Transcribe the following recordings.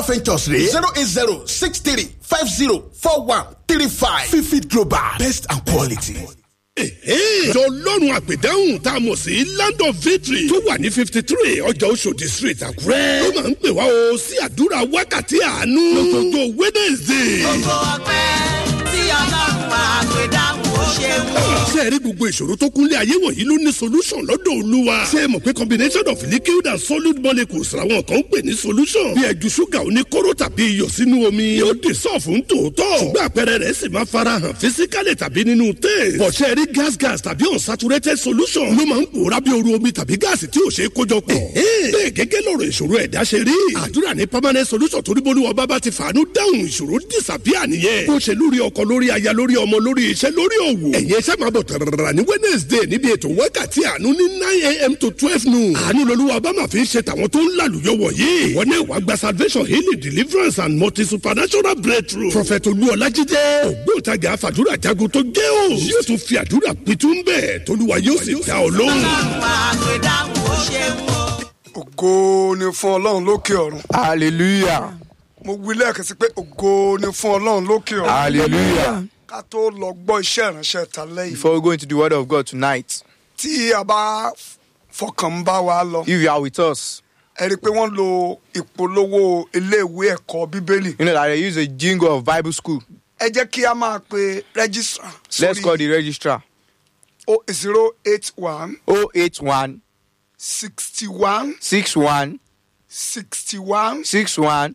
ventures rè zero eight zero six three five zero four one three five fifid global best and quality. ìjọ ọlọ́run àpèdáhùn tá a mọ̀ sí land of victory tó wà ní fifty three ọjà oṣòdì street àkúrẹ́ ló máa ń pè wá o sí àdúrà wákàtí àánú lọ́jọ́jọ́ wednesday. gbogbo ọpẹ́ tí ọlọ́run máa gbé dáhùn ó ṣeun. ṣé ẹ rí gbogbo ìṣòro tó kúnlé ayé wọ̀nyí ló ní solution lọ́dọ̀ olúwa. ṣé ẹ mọ̀ pé combination of liquid and solid molecules làwọn kan ń pè ní solution. bí ẹju ṣúgà oníkóró tàbí iyọ̀ sínú omi yóò dé sọ́ọ̀fù ń tòótọ́. ṣùgbọ́n àpẹẹrẹ rẹ̀ sì máa fara hàn fisikálẹ̀ tàbí nínú taste. bọ̀ ṣé ẹ rí gas gas tàbí unsaturated solution ló máa ń pòórá bí oru omi tàbí gáàsì tí ò ṣe é kójọ pọ̀. bẹ́ẹ̀ gẹ́gẹ́ lọ̀rọ̀ ìṣòro ẹ̀dá ṣe rí. àdúrà ní permanent solution torí bolúwa bábá ti fàánú dáhùn ìṣòro disappear nìyẹn. bó ṣe lórí ọkọ lórí aya lórí ọmọ lórí iṣẹ́ lórí òwò. ẹ̀yin iṣẹ́ máa bọ̀ tẹ̀rẹ̀rẹ̀ ní wednesday níbi ètò wákàtí àánú ní nine a.m. to twelve noon. àánú lolúwa bá máa fi ń ṣe tàwọn tó ń lálùyọ wọ̀nyí. wọ́n náà wàá gba salvation healing deliverance and multi supernatural breakthrough. prophet olúọlájídé ògbóǹtajà àfàdúrà jagun tó gé o. yóò tún fi àdúrà pitú ń bẹ̀ tolúwa yóò sì dá ọ lóhùn. ọlọ́run máa gbé dáhùn ó ṣeun o. ògo ni fún ọlọ́run lókè ọ̀run hallelujah mo wí lẹ́ẹ̀kan sí pé ògo ni fún ọlọ́run lókè ọ̀run hallelujah ká tó lọ gbọ́ iṣẹ́ ìránṣẹ́ ta lẹ́yìn before we go into the word of god tonight tí a bá fọkàn ń bá wa lọ if you are with us ẹ rí i pé wọ́n lo ìpolówó iléèwé ẹ̀kọ́ bíbélì you know that they use a jingle of bible school ẹ jẹ́ kí a máa pe rẹ́gísítà let's call the registrar zero eight one 081 sixty one 61 sixty one 61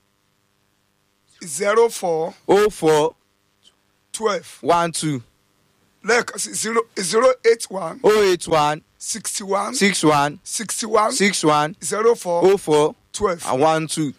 zero four 04 twelve 12 lẹ́ẹ̀kan sí zero zero eight one 081 sixty one 61 sixty one 61 zero four 04 twelve. and 12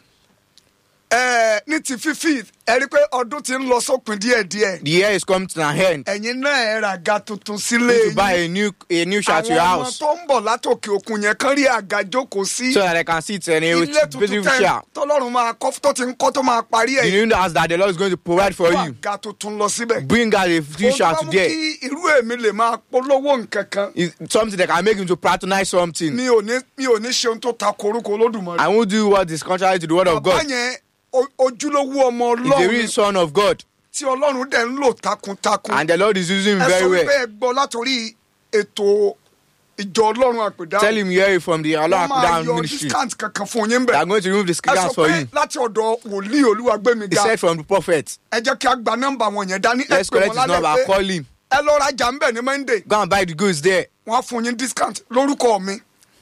ẹ ní ti fífi ẹ rí i pé ọdún ti ń lọ sópin díẹ̀díẹ̀ the year is coming to an end ẹ̀yin náà ẹ ra àga tuntun sílé need to yín buy a new a new shirt to your àwọn ọmọ house tó ń bọ̀ látòkè òkun yẹn kán rí àga jókòó sí so that they can sit in a ilé tuntun beautiful tẹ chair tọ́lọ́run máa kọ́ tó ti ń kọ́ tó máa parí the ẹ̀ new house that the lord is going to provide for kó you àga tuntun lọ síbẹ̀. bring out a few Ó shirts bá mú there kí irú èmi lè máa polówó nǹkan kan is something that can make him to patronize something. mi ò ní mi ò ní ṣe ohun tó ta korúkọ olódùmarè. I won't do what is contrary to the word of bàbá God. yẹn o- ojúlówó ọmọ He's the ọlọ́run real son of God, tí ọlọ́run dẹ̀ ń lò takuntakun. and the Lord is using him ẹ very sọ wípé well. ẹ gbọ́ látòrí ètò ìjọ ọlọ́run àpèdá. Tell him hear it from the Allah wọ́n máa down yọ ministry. discount kankan fún yín They bẹ̀. are going to remove the ẹ sọ scams for pé you. láti ọ̀dọ̀ wòlíì olúwagbémi He ga said from the prophet. ẹ jẹ́ kí a gba nọ́mbà wọn yẹn dání ẹ Let's pè collect wọ́n his number. lálẹ́ pé Call him. ẹ lọ rajà ń bẹ̀ ní monday Go and buy the goods there. wọ́n á fún yín discount lórúkọ mi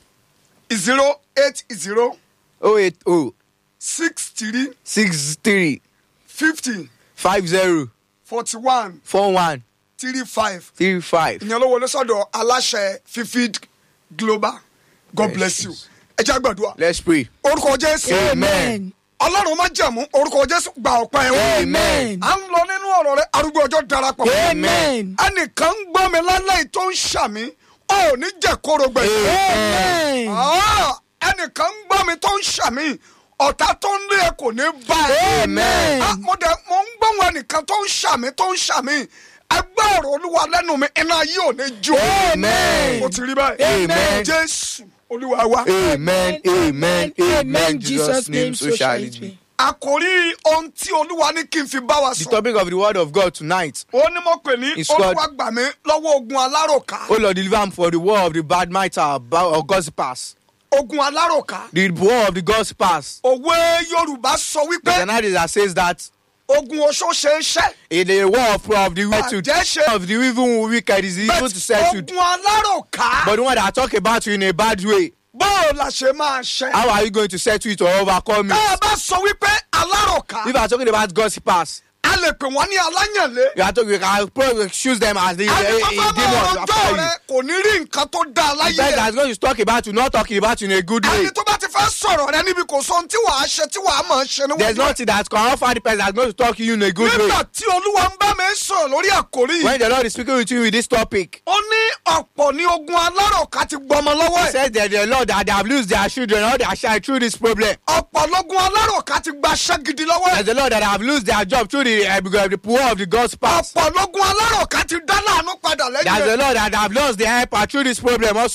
zero eight zero 080 six three 63 fifty 50 forty one 41 three five 35. ìyẹn ló wọlé sọ́dọ̀ aláṣẹ fifid global god bless you ẹ jẹ́ àgbàdua Let's pray. orúkọ jésù Amen. ọlọ́run má jẹ̀mú orúkọ jésù gba ọ̀pẹ wọn. Amen. à ń lọ nínú ọ̀rọ̀ rẹ arúgbó ọjọ́ darapọ̀. Amen. ẹnìkan ń gbọ́ mi lálẹ́ yìí tó ń ṣàmì ò ní jẹ́ kóró gbẹ̀yìn. Ah, ẹnìkan ń gbọ́ mi tó ń ṣàmì ọ̀tá tó ń lé ẹ kò ní bá ẹ. Amen. Ah, mo dẹ̀ mo ń gbọ́ wọn ẹnìkan tó ń ṣàmì tó ń ṣàmì ẹgbẹ́ ọ̀rọ̀ olúwa lẹ́nu mi iná yìí ò ní jó. Amen. o ti rí báyìí. Amen. jésù olúwa wa. Amen. Amen. Amen. In Jesus' name, so shall it be. àkòrí ohun tí olúwa ní kí n fi bá wa The sọ. topic of the word of God tonight. ó ní mo pè ní It's called- olúwa gbà mí lọ́wọ́ ogun aláròká. Oh Lord, deliver him for the war of the bad mitre or gossipers. ogun aláròká. The war of the gossipers. òwe yorùbá sọ There's wípé an idea that says that ogun oṣó ṣe ń ṣẹ́. in the war of, of the wicked, Àjẹ́ ṣe- of the evil wicked is evil to settle. ogun aláròká. But the one that I talk about you in a bad way, báwo la ṣe máa ṣe. how are you going to settle it or overcome tá a it? bá sọ wípé aláròká. If I'm talking about gossipers, a lè pè wọ́n ní aláyànlé. you are talking, you can probably choose them as the uh, àti tó uh, fẹ́ máa demons rọjọ́ after rẹ you. kò ní rí nǹkan tó dáa The láyé person rẹ. that's going to talk about you, not talking about you in a good way. ẹni tó bá ti fẹ́ sọ̀rọ̀ rẹ níbi kò sọ ohun tí wàá ṣe tí wàá máa ṣe There's níwájú. nothing that can offer the person that's going to talk to you in a good way. nígbà tí olúwa ń bá mi sọ̀rọ̀ lórí àkórí yìí. When the Lord is speaking with you with this topic, ó ní ọ̀pọ̀ ní ogun aláròká ti gbọmọ lọ́wọ́ He ẹ̀. says that the Lord that they have lost their children or their child through this problem. ọ̀pọ̀ lógun aláròká ti gba aṣẹ́ gidi lọ́wọ́ There's ẹ̀. the Lord that have lost their job through the, uh, because of the poor of the gospel. ọ̀pọ̀ lógun aláròká ti dá láàánú padà There's lẹ́yìn the rẹ̀. Lord that have lost their helper through this problem also.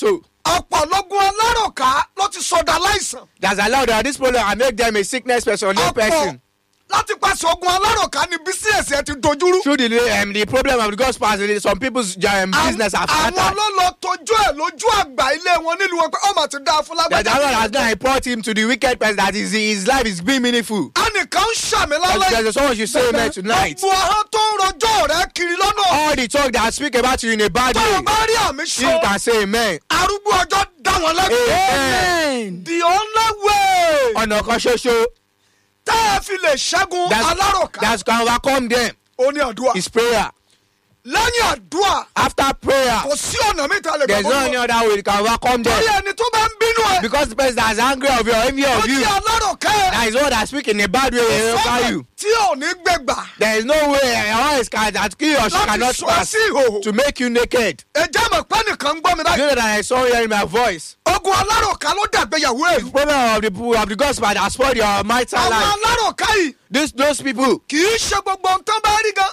ọ̀pọ̀lọgún alárọ̀ká ló ti sọdá láìsàn. That's allowed that this problem and make them a sickness person, a ọ̀pọ̀ person. láti pàṣẹ ogun alárọ̀ká ni bísíẹ̀sì ẹ ti dojúrú. Through the um, the problem of the gospel, some people's um, business have àwọn scattered. ló lọ tójú ẹ lójú àgbà ilé wọn nílùú wọn pé ọmọ ti dáa fún That the Lord lágbàdá. has now brought him to the wicked person that his, his life is being meaningful. ẹnìkan ń ṣàmì There's, lálẹ́ there's someone should say amen tonight. gbogbo ahọ́n tó ń rojọ́ rẹ kiri lọ́nà. All the talk that speak about you in a bad tó o way, bá rí àmì you sọ can say amen. arúgbó ọjọ́ dá wọn lẹ́kọ̀ọ́. Amen. the only way Ọ̀nà kan ṣoṣo tá a fi lè ṣẹ́gun that alárọ̀ká that can overcome them ó ní àdúrà. is prayer. lẹ́yìn àdúrà After prayer, kò sí ọ̀nà mi ta lè there's no any gbàgbọ́. other way you can overcome torí them. ẹni tó bá ń bínú ẹ. Because the person that is angry of you or envy ó of you, ti alárọ̀ká ẹ. that is one that speak in a bad way over sọ́nà you. tí ò ní gbẹgbà. There is no way a voice can that he or she láti cannot sọ ẹ pass sí ìhòòhò. to make you naked. ẹjẹ́ mọ̀ pé nìkan ń gbọ́ mi You báyìí. know that I saw hearing my voice. ogun alárọ̀ká ló dàgbéyàwó The ẹ̀. problem of the of the gospel that spoiled your marital àwọn life. alárọ̀ká yìí This those people, kì í ṣe gbogbo ohun tán bá rí gan.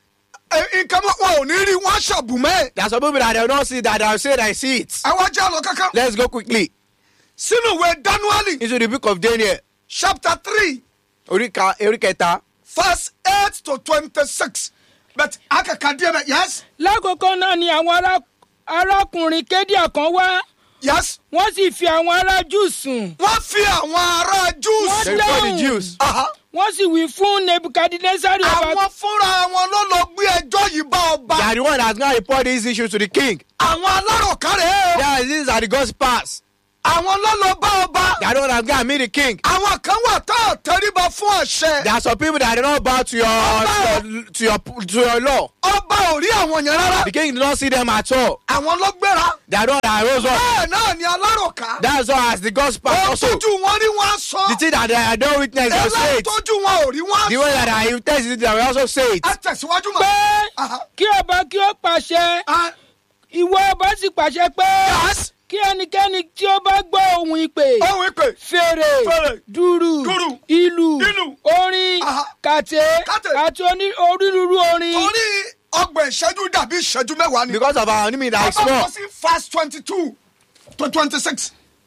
ẹ, nǹkan mọ́- wọn ò ní rí wọn ṣàbùmẹ́. there are some people that they don't see that they say they see it. àwọn ajá lọ kankan. Let's go quickly sínú ìwé danuali into the book of Daniel. chapter three Oríka Oríkẹta. verse eight to twenty-six. but akaka díẹ̀ bẹ́ẹ̀ yes lákòókò náà ni àwọn ará- arákùnrin kédíà kan wá yes. wọ́n sì fi àwọn ará jù sùn wọ́n fi àwọn ará jews. They call the Jews. Aha. wọ́n sì wí fún nebukadnezari ọba àwọn fúnra wọn ló lọ gbé ẹjọ́ yìí bá ọba. They are the one that's going to report these issues to the king. àwọn alárọ̀ká rẹ̀ o. Yeah, these are the gospels. àwọn ló lọ bá ọba. They are the one that's going to meet the king. àwọn kan wà tá ò tẹríba fún àṣẹ. There are some people that do not bow to your to your to your, to your law. ọba ò rí àwọn yẹn rárá. The king did not see them at all. àwọn ló gbéra. They are the one that rose up. bẹ́ẹ̀ náà ni alárọ̀ká. That's all as the gospel ohun also. tójú wọn rí wọn á sọ. The thing that they don't witness, they say eléyìí it. tójú wọn ò rí wọn á The way sọ. that I test it, they will also say it. ẹ tẹ̀síwájú pé mọ́. Aha. kí ọba kí ó pàṣẹ Ah, ìwọ ọba sì pàṣẹ pé yes. kí ẹnikẹ́ni tí ó bá gbọ́ ohun ìpè ohun ìpè. fèrè Fèrè, dùrù dùrù, ìlù ìlù, orin aha, kàtẹ́ kàtẹ́, àti oní- onírúurú orin torí ọgbọ̀n ìṣẹ́jú dàbí ìṣẹ́jú mẹ́wàá ni. Because of our enemy that is Ọba small. kọ sí verse twenty-two to twenty-six.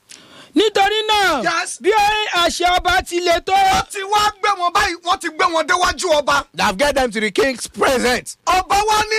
nítorí náà Yes. bí àṣẹ ọba ti le tó wọ́n ti wá gbé wọn báyìí wọ́n ti gbé wọn déwájú ọba. That have get them to the king's presence. ọba wa ní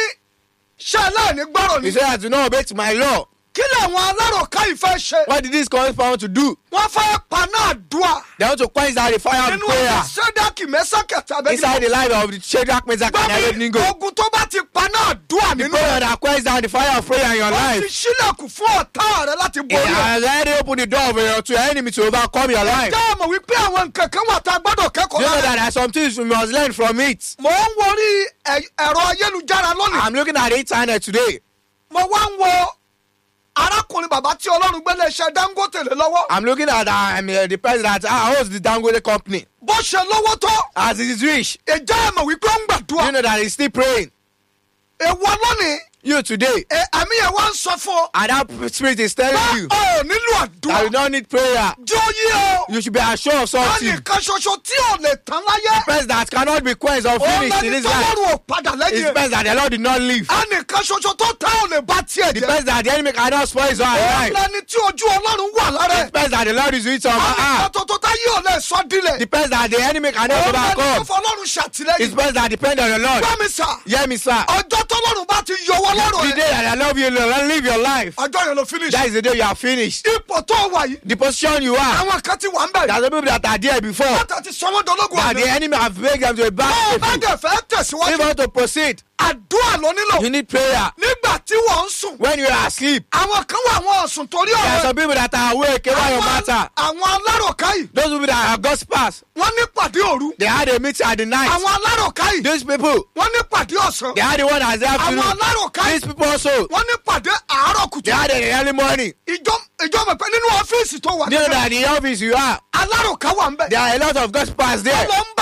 ṣé aláìní gbọ́rọ̀ He ni. said, I do not obey to my law. kí làwọn alárọ̀ká yìí fẹ́ ṣe. What did this correspond to do? wọ́n fẹ́ paná àdúrà. They want to quench out the fire of nínú prayer ọ̀sẹ̀ sẹ́dákì mẹ́sàkẹ́tà inside the life of the Shadrach, Meshach, and Abednego. gbọ́mi ogun tó bá ti paná àdúrà The nínú prayer ẹ̀. that quenches down the fire of prayer in your wọ́n ti life. sílẹ̀kùn fún ọ̀tá rẹ láti It borí ẹ̀. has already opened the door for your, to your enemy to overcome your life. ǹjẹ́ ẹ mọ̀ wípé àwọn nǹkan kan wà tá a gbọ́dọ̀ kẹ́kọ̀ọ́ You know lára that there are some things we must learn from it. mo ń worí ẹ- ẹ̀rọ ayélujára lónìí. I'm looking at the internet today. mo wá ń wo arákùnrin bàbá tí ọlọ́run gbé léṣe dangote lé lọ́wọ́. I'm looking at uh, um, uh, the person that uh, owns the Dangote company. bó ṣe lọ́wọ́ tó As he is rich, ìjà ẹ̀ mọ̀ wípé ó ń you gbàdúrà. know that he's still praying. èèwọ̀ lónìí You today, ẹ, àmì ẹ̀ wá ń sọ fún ọ. and that spirit is telling pé you ọ ò nílò that you àdúrà. don't need prayer. jó yí o. You should be assured of something. ẹnìkan ṣoṣo tí ò lè tán láyé. Person that cannot be quenched or òun finished in lẹni this tó life lọ́rùn ò padà is lẹ́yìn. person that the Lord did not leave. ẹnìkan ṣoṣo tó tá ò lè bá tiẹ̀ The jẹ́. person that the enemy cannot spoil his own òun life. lẹni tí ojú ọlọ́run wà lára The ẹ̀. person that the Lord is with on my ẹnìkan heart. tó tó tá yóò lè sọ dílẹ̀. The person that the enemy cannot òun lẹni tó overcome. fọlọ́run It's ṣàtìlẹ́yìn. person that depend on the Lord. gbọ́mi sà. Hear me, sir. ọjọ́ tọ́lọ́run bá ti yọwọ́ lọ́rùn The ẹ̀. day that I love you, Lord, live your life. ọjọ́ yẹn ló finish. That is the day you are finished. ipò tó wà yìí. The position you are. àwọn kan ti wà ń There bẹ̀rẹ̀. are some people that are there before. látà ti sọ wọ́n dológun That the àná. enemy have made them to a bá ọ bad bá people. dẹ̀ fẹ́ If you tẹ̀síwájú. want to proceed, àdúrà ló nílò. you need prayer. nígbà tí wọ́n ń sùn. When you are asleep, àwọn kan wà wọn ọ̀sùn torí there are ọ̀rẹ́. some people that are awake about your matter. àwọn alárọ̀ká yìí. Those people that are gospels, wọ́n ní pàdé òru. they had a meeting at the night. àwọn alárọ̀ká yìí. These people, wọ́n ní pàdé ọ̀sán. they had the one that's the àwọn afternoon. alárọ̀ká These yìí. people also, wọ́n ní pàdé àárọ̀ kùtù. they had it in the early morning. ìjọ ìjọ mọ̀ pé nínú ọ́fíìsì tó wà. You know that in the office you are, alárọ̀ká wà ń bẹ̀. there are a lot of gospels wọ́n there. lọ ń bá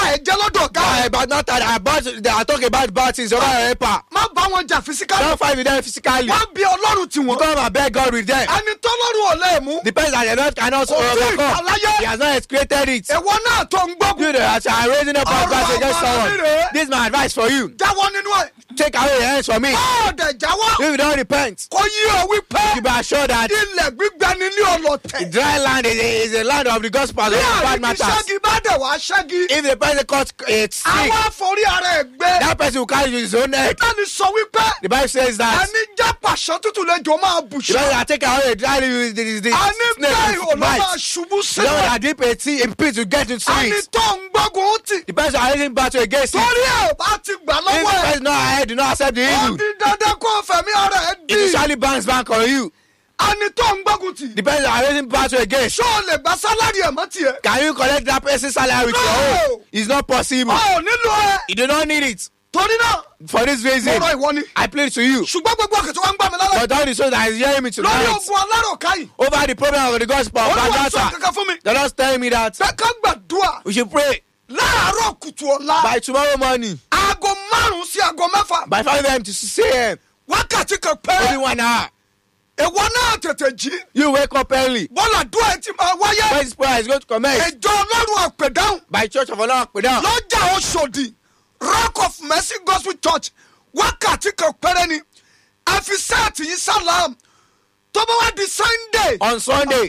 ẹ jẹ́ lọ́dọ̀ ọ̀gá Uh, ẹ̀ but not that I bought, they are talking about bad things over your helper. má bá wọn jà fisikálì Don't fight with them physically. wọ́n bí ọlọ́run tí wọ́n Come and beg God with them. ẹni tọ́lọ́run ò lè mú The person that the Lord cannot Kò sí overcome. ìkàláyé. He has not created it. ẹ̀wọ́ náà tó ń gbógun You that are raising up Ọ̀rọ̀ advice against àmàlà someone. rèé. This is my advice for you. jáwọ́ nínú ẹ̀ Take away your hands from me. ọ̀ọ́dẹ̀ jáwọ́ If you don't repent, kò yí ọ wípé you be assured that ilẹ̀ gbígbẹ ni ní ọlọ́tẹ̀ dry land is a, is a land of the gospel of bí bad àríkí matters. ṣẹ́gi bá dẹ̀ wá ṣẹ́gi If the person caught a sick, àwọn àforí ara ẹ̀ gbé that person will carry his own head. bẹ́ẹ̀ni sọ wípé The Bible says that ẹni jẹ́ pàṣẹ tútù lẹ́jọ́ máa bù the person ṣe that take away a dry leaf is the, is the ẹni bẹ́ẹ̀ snake ò with lọ́ máa bite. ṣubú The one sílẹ̀ that dip a tea in pit to get into ẹni it. tó ń gbógun tì The person that raising battle against it. torí ẹ̀ bá ti gbà If the lọ́wọ́ ẹ̀ person not ahead, do not accept the ó evil. di dandan kó fẹ̀mí ara ẹ̀ It dì usually bounce back on you. ẹni tó ń gbógun tì The person that raising battle against. ṣó o lè gba sálárì ẹ̀ mọ́ tiẹ̀ Can you collect that person's salary with your No. own? It's not possible. ọ̀ nílò ẹ̀ You do not need it. torí náà For this mo reason, rọ ìwọ ni I plead to you. ṣùgbọ́n gbogbo ọkàn tí wọ́n ń gbà mí lálẹ́ But all the souls that is hearing me lórí tonight ogun aláròká yìí over the problem of the gospel of olúwa sọ Badata, kankan fún mi the Lord telling me that bẹ́ẹ̀ ká gbàdúrà we should pray láàárọ̀ kùtù ọ̀la by tomorrow morning aago márùn-ún sí aago mẹ́fà by 5 a.m. to 6 a.m. wákàtí kan Only péré one hour. ìwọ náà tètè jí You wake up early. bọ́lá dúró ẹ ti máa wáyé When this prayer is going to commence ìjọ ọlọ́run àpèdáhùn by Church of Allah Akpedam. lọ́jà oṣòdì rock of mercy gospel church wákàtí kan péré ni ẹ fi sẹ́ẹ̀tì yín sálàm tó bá wá di sunday On Sunday,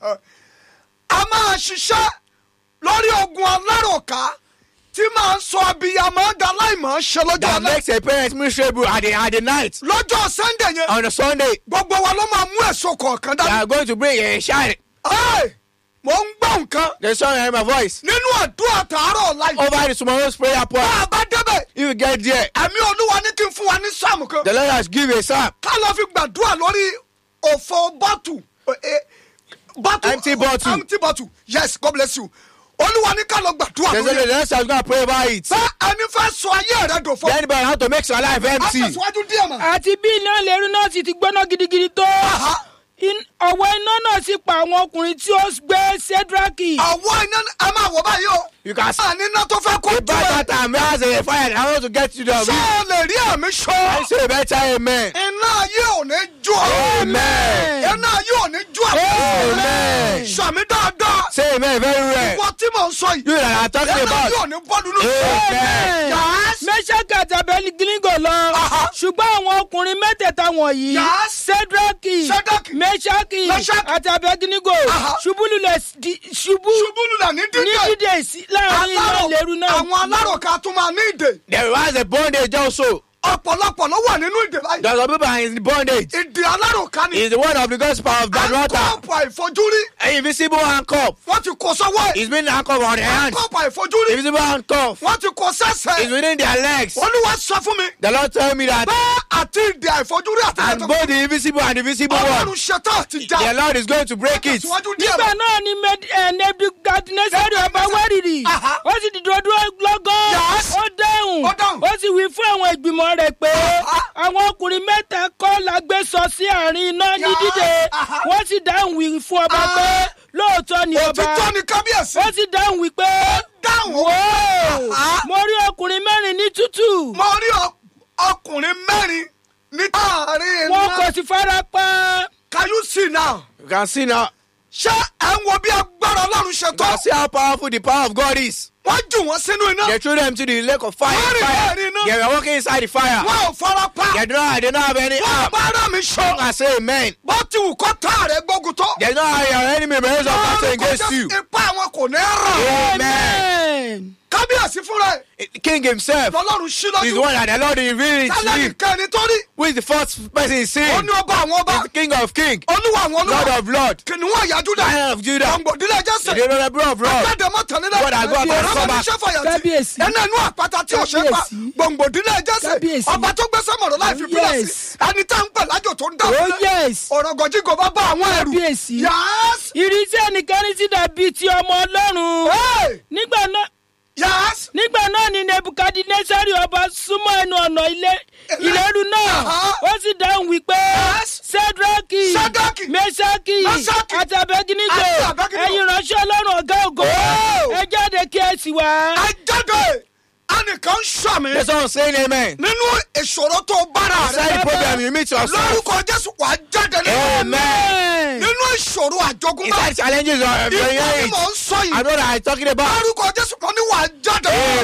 a máa ṣiṣẹ́ lórí ogun aláròká tí máa ń sọ abiyamọ daláìmọ̀ ṣe lọ́jọ́ that alẹ́ makes a parent miserable at the, at the night. lọ́jọ́ sunday yẹn On a Sunday, gbogbo wa ló máa mú èso kọ̀ọ̀kan they dání. are going to bring a shout. Ẹ́ẹ̀, mo ń gbọ́ nǹkan The song hear my voice. nínú àdúrà tààrọ̀ ọ̀la yìí. Over the tomorrow's prayer bá point. a bá débẹ̀ If you get there, ẹ̀mí olúwa ní kí n fún wa ní sáàmù kan. the Lord has given a psalm. ká lọ fi gbàdúrà lórí òfò bọ́tù. eh, bọ́tù Empty bottle. empty bottle yes god bless you. olúwa ní ká lọ gbàdúrà They say lórí the ẹ̀. Lord is going to pray about it. bá ẹni fẹ́ sọ ayé rẹ dòfo. Anybody how to make your life a empty? tẹ̀síwájú díẹ̀ mọ̀. àti bí iná lẹ́rú náà sì ti gbóná gidigidi tó Aha. In- ọ̀wọ́ iná náà sì pa àwọn ọkùnrin tí ó gbé sedraki àwọ̀ iná a máa wọ̀ báyìí o. You can see. a ní iná tó fẹ́ kó The tó bad ẹ̀. time has a fire. I want to get you the ṣé o lè rí àmì I sọ. say better amen. iná ayé ò ní jó ọ. Amen. iná ayé ò ní jó ọ. Amen. sàmì dáadáa. Say amen very well. ìwọ tí mò ń sọ yìí. You that are talking iná ayé ò about. ní bọ́ nínú Amen. Yes. mẹ́sàkì àti abẹ́lígílíngò lọ Aha. ṣùgbọ́n àwọn ọkùnrin mẹ́tẹ̀ẹ̀ta wọ̀nyí Yes. sedraki Shadrach, mẹ́sàkì Meshach, àti abẹ́gílíngò Aha. ṣubúlulẹ̀ di- ṣubú ṣubú lulẹ̀ ní ní dídé. dídè sí láàrin iná Alárò- lẹ́rú náà àwọn aláròká tún máa ní ìdè. There was a bondage also. ọ̀pọ̀lọpọ̀ ló wà nínú ìdè báyìí. There's some people are in bondage. ìdè aláròká ni. It's the word of the gospel of bad water. àkọ́pọ̀ àìfojúrí. An invisible handcuff. wọ́n ti kó sọ́wọ́ ẹ̀. It's been handcuff on their hands. àkọ́pọ̀ àìfojúrí. Invisible handcuff. wọ́n ti kó It's sẹ́sẹ̀. within their legs. olúwa sọ fún mi. The Lord told me that. bẹ́ẹ̀ àti ìdè àìfojúrí àti And ìdè both the invisible and the visible ọlọ́run one. ṣetán àti já. The Lord is going to break it. Tẹ̀síwájú díẹ̀ nígbà mọ́. náà ni Med- eh, nebukadnesari ọba wárìrì Aha. ó sì dìde dúró lọ́gán Yes. ó dáhùn Ó dáhùn. ó sì wí fún àwọn ìgbìmọ̀ rẹ̀ pé Aha. àwọn ọkùnrin mẹ́ta kọ́ la gbé sọ sí àárín iná ní Yes. dídè Aha. wọ́n sì dáhùn wí fún ọba Ah. pé lóòótọ́ ni ọba òtítọ́ ni kábíyèsí. ó sì dáhùn wí pé dáhùn. wò Aha. mo rí ọkùnrin mẹ́rin ní tútù mo rí ọ- ọkùnrin mẹ́rin ní àárín wọn iná. kò sì fara pa can you see now. You can see now. ṣé ẹ̀ ń wo bí agbára ọlọ́run ṣe You tó. can see how powerful the power of God is. wọ́n jù wọ́n sínú iná. They threw them to the lake of fire. Wọ́n rìn fire. láàrin iná. They were walking inside the fire. wọ́n ò fara pa. They do not, they don't have any wọ́n arm. bá rà mí sọ. I say amen. bó ti wù kó tá rẹ̀ gbógun tó. They don't have your enemy raise up battle against you. ipá wọn kò ní ràn. Amen. Amen. kábíyèsí fúnra ẹ̀ The King himself lọ́lọ́run sí is the lójú. one that the Lord revealed to tálẹ̀ him. nìkan ni torí. Who is the first person in ó sin? ní ọba àwọn ọba. He's the King of kings, olúwa àwọn Lord olúwa. of lords, kìnìún àyájú dà. Lion of Judah, gbòǹgbòdìlẹ̀ the jẹ́sẹ̀. Honorable of lords. Agbẹ́dẹ mọ́tàn nílẹ̀. God has got Kábíyèsí. us come back. Kábíyèsí. ẹnu ẹnu àpáta tí ò ṣe pa Kábíyèsí. gbòǹgbòdìlẹ̀ jẹ́sẹ̀. Kábíyèsí. ọba tó gbé sọ́mọ̀rọ̀ láì fi pílẹ̀ sí. Yes. ẹni tá ń pè lájò tó ń dà oh fúnlẹ̀. yes ọ̀rọ̀ gọ̀jígọ̀ bá bá àwọn ẹrù. Kábíyèsí. yàás. ìrísí ẹnìkan sì dàbí ti ọmọ ọlọ́run Hey! nígbà náà yàás. nígbà náà ni nebukadnesari ọba súnmọ́ ẹnu ọ̀nà ilé ìléru náà Aha. ó sì dáhùn wípé Yes. sedraki Sédrákì, mesaki Méṣákì, àti abẹginigo àti Abẹ́dínígò. ẹ̀yin ránṣẹ́ ọlọ́run ọ̀gá ògo Oh. ẹ jáde kí ẹ sì wá. ajáde ẹnìkan sàmì That's what I'm saying, amen. nínú ìṣòro tó bára Inside rẹ the problem, you meet yourself. lórúkọ jésù wà á jáde nínú Amen. nínú ìṣòro àjogúnbá Inside challenges of your ìgbà ni age. mò ń sọ I yìí know that I'm talking about. lórúkọ jésù kan ní wà á jáde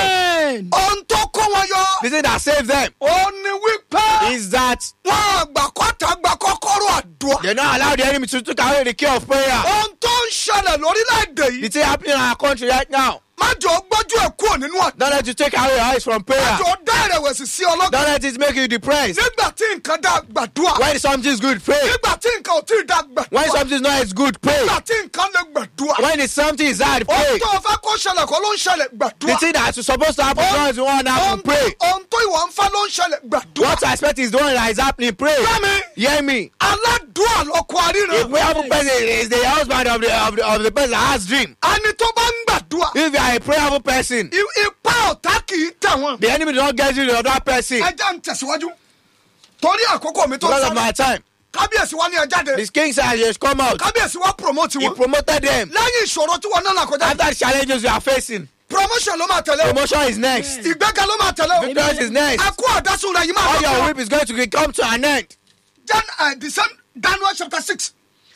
Amen. ohun tó kó wọn yọ The thing that saved them ó ní wípé is that wọn àgbà kọta gba kọ́kọ́rọ́ àdúrà they don't allow the enemy to take away the key of prayer. ohun tó ń ṣẹlẹ̀ lórílẹ̀‐èdè The yìí thing happening in our country right now. má jọ gbójú ẹ̀ kúrò nínú àdúrà Don't let you take away your eyes from prayer. jọ dá ìrẹ̀wẹ̀sì sí ọlọ́gbà Don't let it make you depressed. nígbà tí nǹkan dá gbàdúrà When something is good, pray. nígbà tí nǹkan ò tí ì dá When gbàdúrà something is not as good, pray. nígbà tí nǹkan lè gbàdúrà When it's something is hard, ohun pray. tó o fẹ́ kó ṣẹlẹ̀ kó ló ń ṣẹlẹ̀ The gbàdúrà thing that is supposed to happen now is the one that happen, ohun pray. ohun tó ìwọ ń fẹ́ ló ń ṣẹlẹ̀ gbàdúrà What I expect is the one that is happening, pray. Fẹ́mi. Hear me. aládùúà lọkọ A àríran prayerful person is the husband of the, of the, of the person that has dream. ẹni tó bá ń gbàdúrà If you are a prayerful person, i- ipá ọ̀tá kì í tẹ̀ wọ́n. the enemy does not get you to the other person ẹ jẹ́ ń tẹ̀síwájú torí àkókò mi tó because of sáré my time. kábíyèsí wa ní ẹ jáde The king said he has come out. kábíyèsí wa promote He wọn promoted them. lẹ́yìn ìṣòro tí wọn náà là kọjá After the challenges you are facing, promotion ló máa tẹ̀lé o promotion is next. ìgbéga ló máa tẹ̀lé o Victory is next. ẹkú ọ̀dásùn rẹ̀ yìí máa All your lọ́kọ̀ whip is going to come to an end. Jan uh, the same Daniel chapter six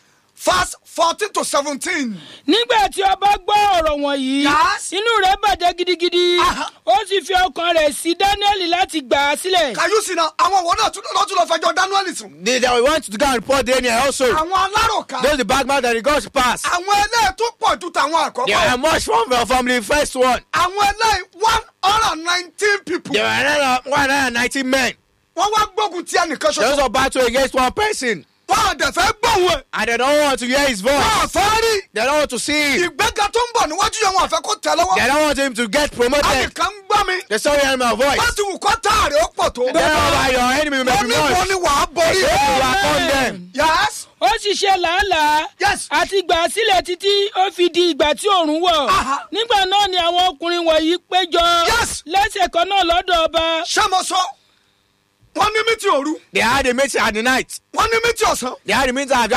verse fourteen to seventeen nígbà tí ọba gbọ́ ọ̀rọ̀ wọ̀nyí Yes. inú rẹ̀ bàjẹ́ gidigidi Aha. ó sì fi ọkàn rẹ̀ sí dáníẹ́lì láti gbà á sílẹ̀. kàyúsì náà àwọn òwò náà tún lọ́tún lọ fẹjọ́ Daniel sùn They, they want to go and report Daniel also. àwọn aláròká Those the bad man that he got to pass. àwọn eléyìí tó pọ̀ ju tàwọn They àkọ́kọ́ were much from, from the first one. àwọn eléyìí one hundred and nineteen people There were another 190 men. wọ́n wá gbógun tí ẹnìkan There was ṣoṣo a battle against one person. wọ́n àdẹ̀ fẹ́ gbóhùn ẹ̀ And they don't want to hear his voice. wọ́n àfẹ́ rí They don't want to see him. ìgbéga tó ń bọ̀ níwájú yẹn wọ́n àfẹ́ kó tẹ̀ lọ́wọ́ They don't want him to get promoted. ẹnìkan ń gbọ́ mi They saw him my voice. wọ́n ti wù kọ́ táàrí ó pọ̀ tó Thereby your enemy may wọ́n be ní wọ́n much. ní wàá borí You overcome them. yes ó sì ṣe làálàá Yes. àti gbà á sílẹ̀ títí ó fi di ìgbà tí òòrùn wọ̀ Aha. nígbà náà ni àwọn ọkùnrin wọ̀nyí péjọ Yes. lẹ́sẹ̀ kan náà lọ́dọ̀ ọba ṣé mo sọ wọ́n ní mítì òru They had a meeting at the night. wọ́n ní mítì ọ̀sán They had a meeting at